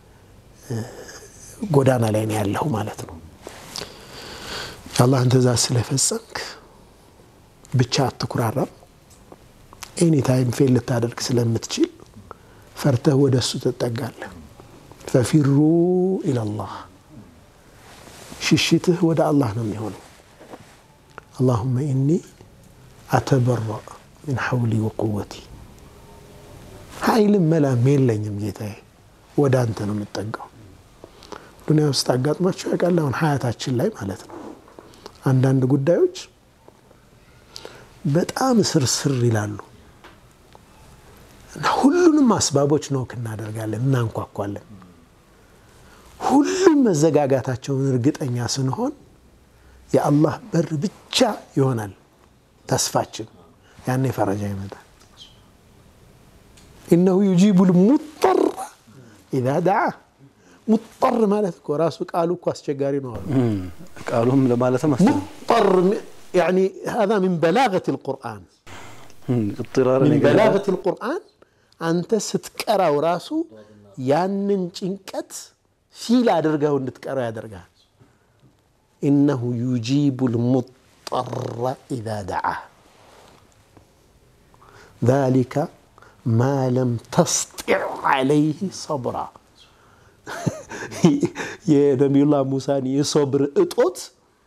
Speaker 2: ጎዳና ላይ ነው ያለው ማለት ነው። የአላህን ትእዛዝ ስለፈጸምክ ብቻ አትኩራራም። ኤኒ ታይም ፌል ልታደርግ ስለምትችል ፈርተህ ወደ እሱ ትጠጋለህ። ፈፊሩ ኢለላህ ሽሽትህ ወደ አላህ ነው የሚሆነው። አላሁመ ኢኒ አተበረእ ሚን ሐውሊ ወቁወቲ ኃይልም መላም የለኝም ጌታዬ፣ ወደ አንተ ነው የምጠጋው። ዱንያ ውስጥ አጋጥሟቸው ያውቃል? አሁን ሀያታችን ላይ ማለት ነው አንዳንድ ጉዳዮች በጣም ስርስር ይላሉ እና ሁሉንም አስባቦች ኖክ እናደርጋለን፣ እናንኳኳለን። ሁሉም መዘጋጋታቸውን እርግጠኛ ስንሆን የአላህ በር ብቻ ይሆናል ተስፋችን። ያኔ ፈረጃ ይመጣል። ኢነሁ ዩጂቡ ልሙጠር ኢዛ ደዓ። ሙጠር ማለት እኮ ራሱ ቃሉ እኮ አስቸጋሪ ነው አሉ።
Speaker 1: ቃሉም ለማለትም
Speaker 2: ሙጠር ያኒ ሀዛ ሚን በላገት ልቁርአን
Speaker 1: ጥራር
Speaker 2: ሚን በላገት ልቁርአን አንተ ስትቀራው ራሱ ያንን ጭንቀት ፊል አድርገው እንድትቀራው ያደርጋል። ኢነሁ ዩጂቡ ልሙጠራ ኢዛ ደዓ ዛሊከ ማ ለም ተስጢዕ ዓለይህ ሰብራ የነቢዩላህ ሙሳን የሶብር እጦት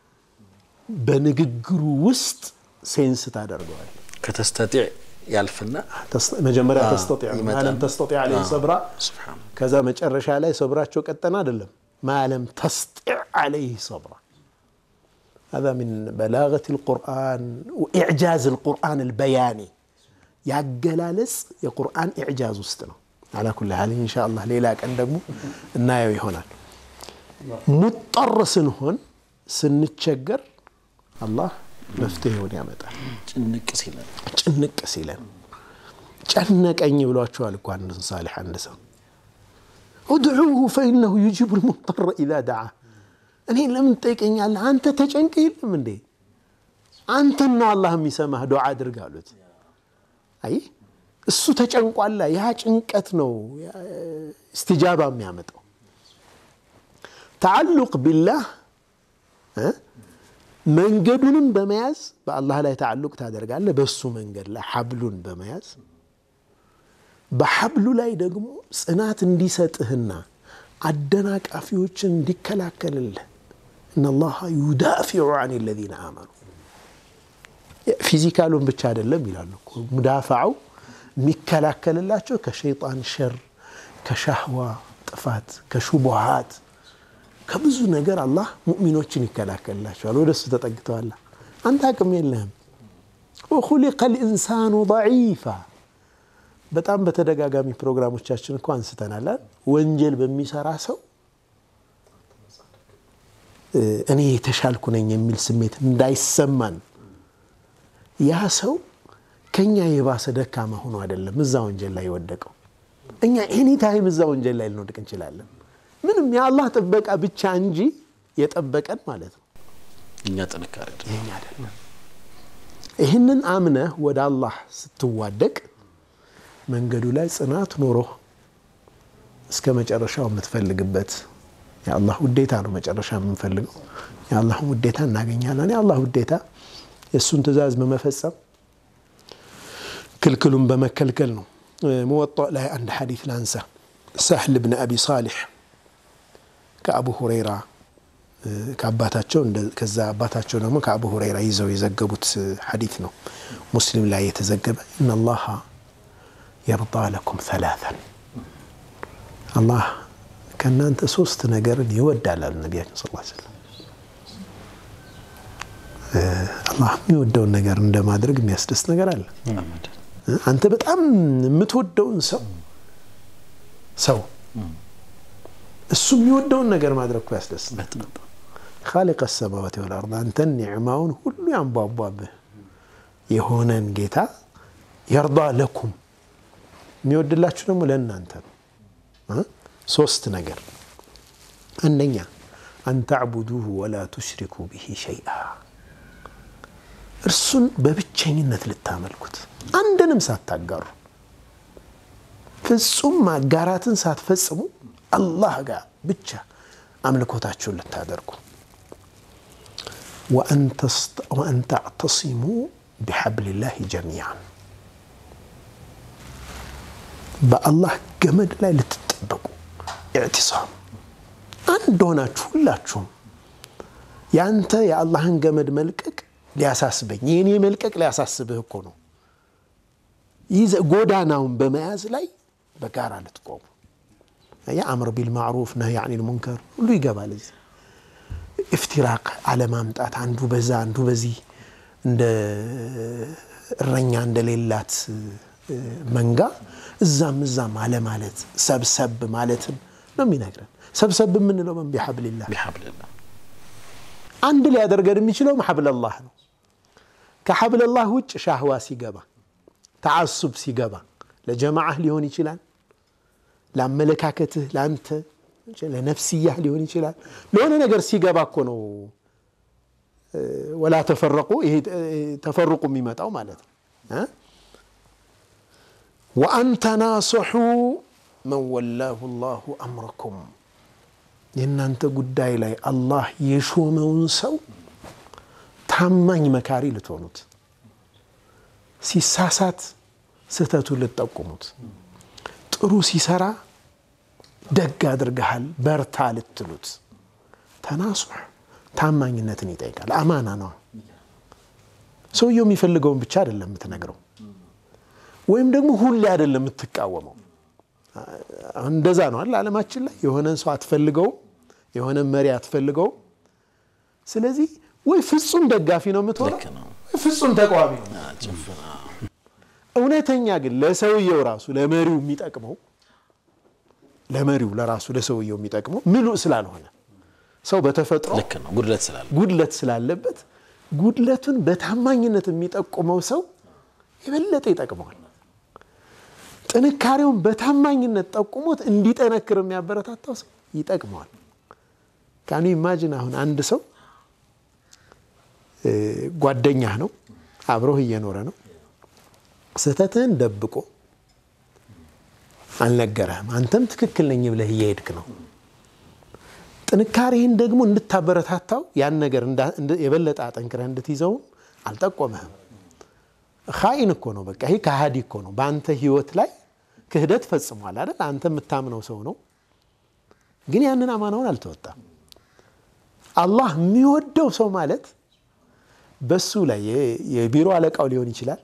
Speaker 2: በንግግሩ ውስጥ ሴንስ ታደርገዋል።
Speaker 3: ከተስተጢዕ ያልፍና
Speaker 2: መጀመሪያ ተስተጢዕ
Speaker 3: ይመጣል።
Speaker 2: ማለም ተስተጢዕ ዓለይህ ሰብራ
Speaker 3: ሱብሓነላህ
Speaker 2: ከዛ መጨረሻ ላይ ሰብራቸው ቀጠና አይደለም ማለም ተስጢዕ ዓለይህ ሰብራ هذا من بلاغة القرآن وإعجاز القرآن البياني ያገላለጽ የቁርአን ኢዕጃዝ ውስጥ ነው። አላ ኩል ሀል ኢንሻአላህ ሌላ ቀን ደግሞ እናየው ይሆናል። ሙጠር ስንሆን ስንቸገር አላህ መፍትሄውን ያመጣል።
Speaker 3: ጭንቅ ሲለን
Speaker 2: ጭንቅ ሲለን ጨነቀኝ ብሏቸዋል እኮ አንድ ሳሊሕ አንድ ሰው ኡድዑሁ ፈኢነሁ ዩጂቡ ልሙጠር ኢዛ ደዓ እኔ ለምን ትጠይቀኛለህ? አንተ ተጨንቅ የለም እንዴ? አንተን ነው አላህ የሚሰማህ ዱዓ አድርግ አሉት። አይ እሱ ተጨንቋላ። ያ ጭንቀት ነው እስትጃባ የሚያመጣው። ተዓሉቅ ቢላህ እ መንገዱንም በመያዝ በአላህ ላይ ተዓሉቅ ታደርጋለህ። በሱ መንገድ ላይ ሐብሉን በመያዝ በሐብሉ ላይ ደግሞ ጽናት እንዲሰጥህና አደናቃፊዎችን እንዲከላከልልህ እነላሃ ዩዳፊዑ አን ለዚነ አመኑ ፊዚካሉን ብቻ አይደለም ይላሉ እኮ ሙዳፋው የሚከላከልላቸው ከሸይጣን ሸር፣ ከሻህዋ ጥፋት፣ ከሹቡሃት ከብዙ ነገር አላህ ሙእሚኖችን ይከላከልላቸዋል። ወደ እሱ ተጠግተዋላ። አንተ አቅም የለህም። ወኹሊቀ ልኢንሳኑ ضዒፋ በጣም በተደጋጋሚ ፕሮግራሞቻችን እኮ አንስተናል። ወንጀል በሚሰራ ሰው እኔ የተሻልኩ ነኝ የሚል ስሜት እንዳይሰማን ያ ሰው ከኛ የባሰ ደካማ ሆኖ አይደለም እዛ ወንጀል ላይ የወደቀው። እኛ ኤኒ ታይም እዛ ወንጀል ላይ ልንወድቅ እንችላለን። ምንም የአላህ ጥበቃ ብቻ እንጂ የጠበቀን ማለት ነው
Speaker 3: እኛ ጥንካሬ
Speaker 2: ይሄኛ አይደለም። ይህንን አምነህ ወደ አላህ ስትዋደቅ መንገዱ ላይ ጽናት ኖሮ እስከ መጨረሻው የምትፈልግበት የአላህ ውዴታ ነው። መጨረሻ የምንፈልገው የአላህን ውዴታ እናገኛለን። የአላህ ውዴታ የእሱን ትእዛዝ በመፈጸም ክልክሉን በመከልከል ነው። ሙወጣ ላይ አንድ ሐዲት ላንሳ። ሳህል ብን አቢ ሳሊሕ ከአቡ ሁረይራ ከአባታቸው ከዛ አባታቸው ደግሞ ከአቡ ሁረይራ ይዘው የዘገቡት ሐዲት ነው። ሙስሊም ላይ የተዘገበ ኢነላሃ የርዳ ለኩም ሰላተን አላህ ከእናንተ ሶስት ነገርን ይወዳል አሉ ነቢያችን ስ ሰለም። አላህ የሚወደውን ነገር እንደማድረግ የሚያስደስት ነገር አለ። አንተ በጣም የምትወደውን ሰው ሰው እሱ የሚወደውን ነገር ማድረግ እኮ ያስደስት። ካሊቀ ሰማዋት ወልአርድ አንተን ኒዕማውን ሁሉ ያንቧቧብህ የሆነን ጌታ የርዳ ለኩም የሚወድላችሁ ደግሞ ለእናንተ ነው። ሶስት ነገር፣ አንደኛ አንተዕቡዱሁ ወላ ቱሽሪኩ ብሂ ሸይአ እርሱን በብቸኝነት ልታመልኩት አንድንም ሳታጋሩ ፍጹም ማጋራትን ሳትፈጽሙ አላህ ጋር ብቻ አምልኮታችሁን ልታደርጉ ወአን ተዕተሲሙ ቢሐብሊላህ ጀሚዓን በአላህ ገመድ ላይ ልትጠበቁ ኢዕቲሳም አንድ ሆናችሁ ሁላችሁም ያንተ የአላህን ገመድ መልቀቅ ሊያሳስበኝ የእኔ መልቀቅ ሊያሳስብህ እኮ ነው። ይህ ጎዳናውን በመያዝ ላይ በጋራ ልትቆሙ የአምር ቢልማዕሩፍ ነህይ አኒል ሙንከር ሁሉ ይገባል። እዚህ ኢፍቲራቅ አለማምጣት፣ አንዱ በዛ አንዱ በዚህ እንደ እረኛ እንደሌላት መንጋ እዛም እዛም አለማለት ሰብሰብ ማለትን ነው የሚነግረን። ሰብሰብ የምንለው በን ቢሐብልላህ
Speaker 3: ቢሐብልላህ
Speaker 2: አንድ ሊያደርገን የሚችለው ሐብለላህ ነው። ከሐብለላህ ውጭ ሻህዋ ሲገባ፣ ተዓሱብ ሲገባ ለጀማዓህ ሊሆን ይችላል፣ ለአመለካከትህ፣ ለአንተ ለነፍስያህ ሊሆን ይችላል። ለሆነ ነገር ሲገባ እኮ ነው ወላ ተፈረቁ ይሄ ተፈርቁ የሚመጣው ማለት ነው። ወአን ተናሰሑ መን ወላሁ ላሁ አምረኩም የእናንተ ጉዳይ ላይ አላህ የሾመውን ሰው ታማኝ መካሪ ልትሆኑት፣ ሲሳሳት ስህተቱን ልትጠቁሙት፣ ጥሩ ሲሰራ ደግ አድርገሃል በርታ ልትሉት። ተናሱሕ ታማኝነትን ይጠይቃል። አማና ነው። ሰውየው የሚፈልገውን ብቻ አይደለም የምትነግረው፣ ወይም ደግሞ ሁሌ አይደለም የምትቃወመው። እንደዛ ነው አለ ዓለማችን ላይ የሆነን ሰው አትፈልገውም፣ የሆነን መሪ አትፈልገውም። ስለዚህ ወይ ፍጹም ደጋፊ ነው የምትሆነው
Speaker 3: ልክ ነው።
Speaker 2: ወይ ፍጹም ተቃዋሚ ነው።
Speaker 3: ጭፍን
Speaker 2: እውነተኛ ግን ለሰውየው ራሱ ለመሪው የሚጠቅመው ለመሪው ለራሱ ለሰውየው የሚጠቅመው ምሉእ ስላልሆነ ሰው በተፈጥሮ
Speaker 3: ልክ ነው። ጉድለት ስላለ
Speaker 2: ጉድለት ስላለበት ጉድለቱን በታማኝነት የሚጠቁመው ሰው የበለጠ ይጠቅመዋል። ጥንካሬውን በታማኝነት ጠቁሞት እንዲጠነክር የሚያበረታታው ሰው ይጠቅመዋል። ካኑ ኢማጂን አሁን አንድ ሰው ጓደኛህ ነው፣ አብሮህ እየኖረ ነው። ስህተትህን ደብቆ አልነገረህም። አንተም ትክክል ነኝ ብለህ እየሄድክ ነው። ጥንካሬህን ደግሞ እንድታበረታታው ያን ነገር የበለጠ አጠንክረህ እንድትይዘውም አልጠቆመህም። ኻኢን እኮ ነው። በቃ ይሄ ከሃዲ እኮ ነው። በአንተ ህይወት ላይ ክህደት ፈጽሟል አይደል? አንተ የምታምነው ሰው ነው፣ ግን ያንን አማናውን አልተወጣም። አላህ የሚወደው ሰው ማለት በሱ ላይ የቢሮ አለቃው ሊሆን ይችላል፣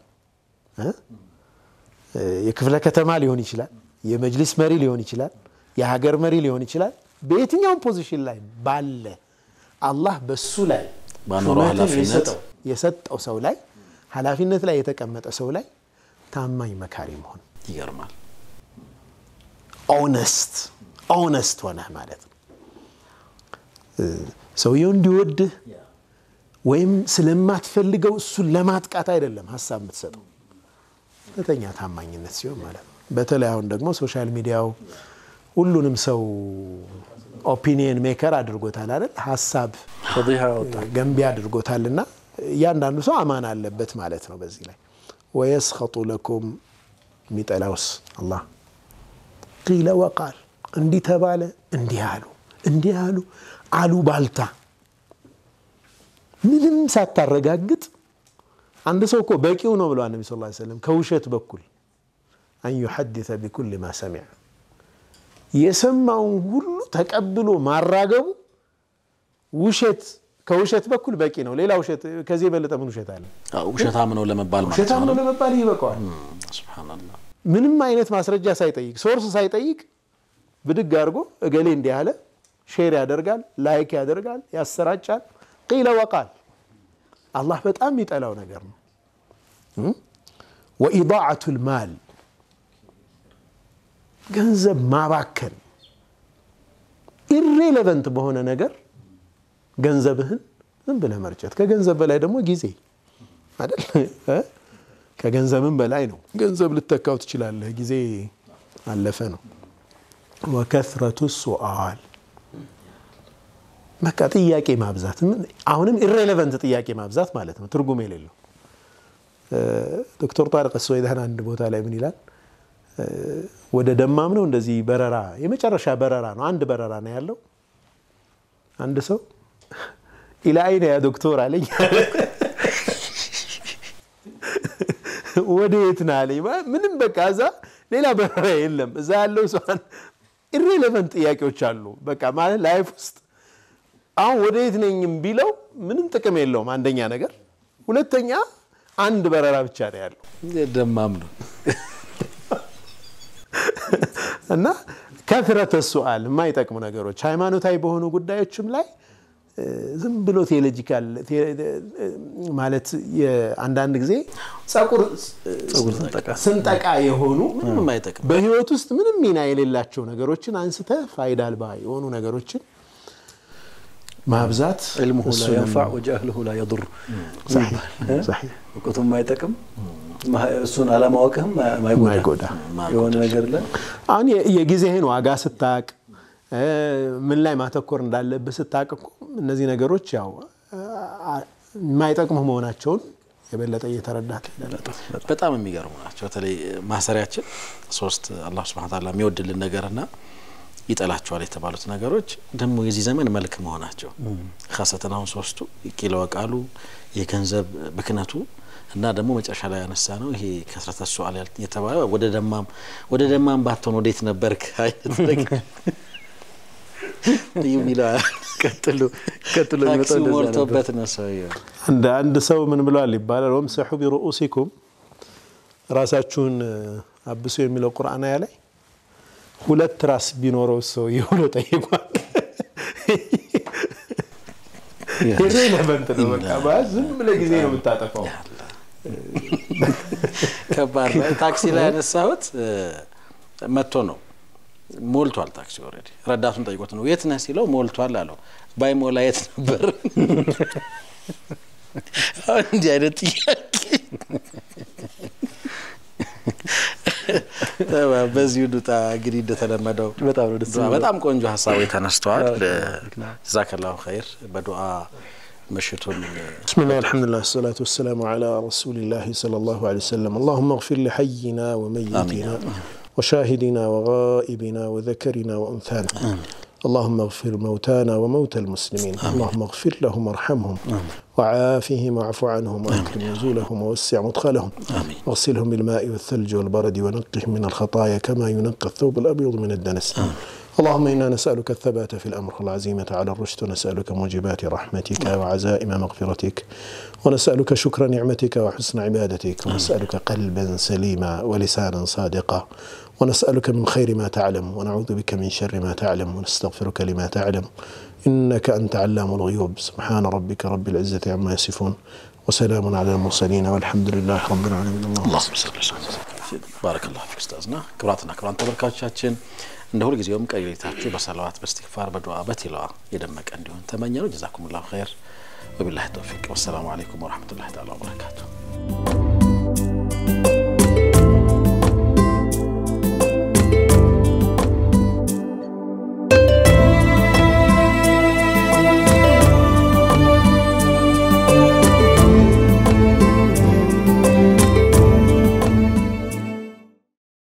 Speaker 2: የክፍለ ከተማ ሊሆን ይችላል፣ የመጅሊስ መሪ ሊሆን ይችላል፣ የሀገር መሪ ሊሆን ይችላል። በየትኛውም ፖዚሽን ላይ ባለ አላህ በሱ ላይ
Speaker 3: ባኖረው ኃላፊነት
Speaker 2: የሰጠው ሰው ላይ ኃላፊነት ላይ የተቀመጠ ሰው ላይ ታማኝ መካሪ መሆን
Speaker 3: ይገርማል።
Speaker 2: ኦነስት ኦነስት ሆነህ ማለት ነው። ሰውየው እንዲወድህ ወይም ስለማትፈልገው እሱን ለማጥቃት አይደለም ሀሳብ የምትሰጠው እውነተኛ ታማኝነት ሲሆን ማለት ነው። በተለይ አሁን ደግሞ ሶሻል ሚዲያው ሁሉንም ሰው ኦፒኒየን ሜከር አድርጎታል አይደል? ሀሳብ ገንቢ አድርጎታልና እያንዳንዱ ሰው አማን አለበት ማለት ነው። በዚህ ላይ ወየስኸጡ ለኩም የሚጠላውስ አላህ ቂለ ወቃል እንዲህ ተባለ፣ እንዲህ አሉ፣ እንዲህ አሉ አሉ ባልታ ምንም ሳታረጋግጥ አንድ ሰው እኮ በቂው ነው ብለዋል ነቢ ስ ሰለም ከውሸት በኩል አን ዩሐዲተ ቢኩል ማ ሰሚዐ የሰማውን ሁሉ ተቀብሎ ማራገቡ ውሸት ከውሸት በኩል በቂ ነው። ሌላ ውሸት ከዚህ የበለጠ ምን ውሸት አለ?
Speaker 3: ውሸታም ነው ለመባል ማለት
Speaker 2: ውሸታም ነው ለመባል ይበቃዋል።
Speaker 3: ሱብሃነላህ
Speaker 2: ምንም አይነት ማስረጃ ሳይጠይቅ ሶርስ ሳይጠይቅ ብድግ አድርጎ እገሌ እንዲህ አለ፣ ሼር ያደርጋል፣ ላይክ ያደርጋል፣ ያሰራጫል። ቂለ ወቃል አላህ በጣም የሚጠላው ነገር ነው። ወኢዳዓቱል ማል ገንዘብ ማባከን ኢሬሌቨንት በሆነ ነገር ገንዘብህን ዝም ብለህ መርጨት። ከገንዘብ በላይ ደግሞ ጊዜ አይደል? ከገንዘብም በላይ ነው። ገንዘብ ልተካው ትችላለህ፣ ጊዜ አለፈ ነው። ወከስረቱ ሱአል በቃ ጥያቄ ማብዛት፣ አሁንም ኢሬሌቨንት ጥያቄ ማብዛት ማለት ነው፣ ትርጉም የሌለው ዶክተር ጣሪቅ ሶይዳን አንድ ቦታ ላይ ምን ይላል? ወደ ደማም ነው እንደዚህ በረራ የመጨረሻ በረራ ነው። አንድ በረራ ነው ያለው። አንድ ሰው ኢላ አይነ ያ ዶክተር አለኝ። ወደ የት ነህ አለኝ። ምንም በቃ እዛ ሌላ በረራ የለም። እዛ ያለው ሰው ኢሬሌቨንት ጥያቄዎች አሉ። በቃ ማለት ላይፍ ውስጥ አሁን ወደ የት ነኝም ቢለው ምንም ጥቅም የለውም። አንደኛ ነገር፣ ሁለተኛ አንድ በረራ ብቻ ነው ያለው።
Speaker 3: ደማም ነው
Speaker 2: እና ከትረተ ሱአል የማይጠቅሙ ነገሮች ሃይማኖታዊ በሆኑ ጉዳዮችም ላይ ዝም ብሎ ቴዎሎጂካል ማለት አንዳንድ ጊዜ ጸጉር ስንጠቃ የሆኑ
Speaker 3: ምንም የማይጠቅም
Speaker 2: በህይወት ውስጥ ምንም ሚና የሌላቸው ነገሮችን አንስተ ፋይዳ አልባ የሆኑ ነገሮችን ማብዛት
Speaker 1: ዕልሙሁ ላ የንፋዕ ወጃህልሁ ላ የዱር እውቀቱ የማይጠቅም እሱን አለማወቅህም ማይጎዳ የሆነ ነገር ላይ
Speaker 2: አሁን የጊዜህን ዋጋ ስታቅ ምን ላይ ማተኮር እንዳለብህ ስታቅ እኮ እነዚህ ነገሮች ያው የማይጠቅሙ መሆናቸውን የበለጠ እየተረዳት
Speaker 3: በጣም የሚገርሙ ናቸው። በተለይ ማሰሪያችን ሶስት አላህ ሱብሓነሁ ወተዓላ የሚወድልን ነገርና ይጠላቸዋል የተባሉት ነገሮች ደግሞ የዚህ ዘመን መልክ መሆናቸው ካሰተን አሁን ሶስቱ ቂለ ወቃሉ የገንዘብ ብክነቱ እና ደግሞ መጨረሻ ላይ ያነሳ ነው ይሄ ከስረተ ሱአል የተባለ ወደ ደማም ወደ ደማም ባትሆን ወዴት ነበርክ አይነት ነገር የሚለው
Speaker 1: ቀጥሎ ቀጥሎ
Speaker 3: ታክሲ ሞልቶበት ነው ሰውየው።
Speaker 2: እንደ አንድ ሰው ምን ብለዋል ይባላል ወምሰሑ ቢሩኡሲኩም ራሳችሁን አብሱ የሚለው ቁርአን አያ ላይ ሁለት ራስ ቢኖረው ሰው ብሎ ጠይቋል። ኢሬለቨንት ነው። በቃ ማለት ዝም ብለህ ጊዜ ነው የምታጠፋው።
Speaker 3: ከባድ ነው። ታክሲ ላይ ያነሳሁት መጥቶ ነው ሞልቷል። ታክሲ ኦልሬዲ ረዳቱን ጠይቆት ነው የት ነህ ሲለው ሞልቷል አለው። ባይሞላ የት ነበር? አሁን እንዲህ አይነት ጥያቄ በዚሁ ዱጣ እንግዲህ እንደተለመደው
Speaker 1: በጣም ነው ደስ
Speaker 3: በጣም ቆንጆ ሀሳቦች ተነስተዋል። ጀዛከላሁ ኸይር በዱዓ ምሽቱን
Speaker 2: بسم الله الحمد لله الصلاة والسلام على رسول الله صلى الله عليه وسلم اللهم اغفر لحينا وميتنا وشاهدنا وغائبنا وذكرنا وأنثانا اللهم اغفر موتانا وموتى المسلمين اللهم اغفر لهم وارحمهم وعافهم واعف عنهم واكرم نزولهم ووسع مدخلهم
Speaker 3: آمين.
Speaker 2: واغسلهم بالماء والثلج والبرد ونقهم من الخطايا كما ينقى الثوب الابيض من الدنس اللهم إنا نسألك الثبات في الأمر والعزيمة على الرشد ونسألك موجبات رحمتك وعزائم مغفرتك ونسألك شكر نعمتك وحسن عبادتك ونسألك قلبا سليما ولسانا صادقا ونسألك من خير ما تعلم ونعوذ بك من شر ما تعلم ونستغفرك لما تعلم إنك أنت علام الغيوب سبحان ربك رب العزة عما يصفون وسلام على المرسلين والحمد لله رب العالمين
Speaker 3: ባረከላሁ ፊክ ኡስታዝና ክቡራትና ክቡራን ተመልካቾቻችን እንደ ሁልጊዜውም ቀሪ ሌሊታችሁ በሰላዋት በእስትግፋር በዱዓ በቲላዋ የደመቀ እንዲሆን ተመኘ ነው። ጀዛኩሙላሁ ኸይር ወቢላሂ ተውፊቅ ወሰላሙ አለይኩም ወረሕመቱላሂ ተዓላ ወበረካቱ።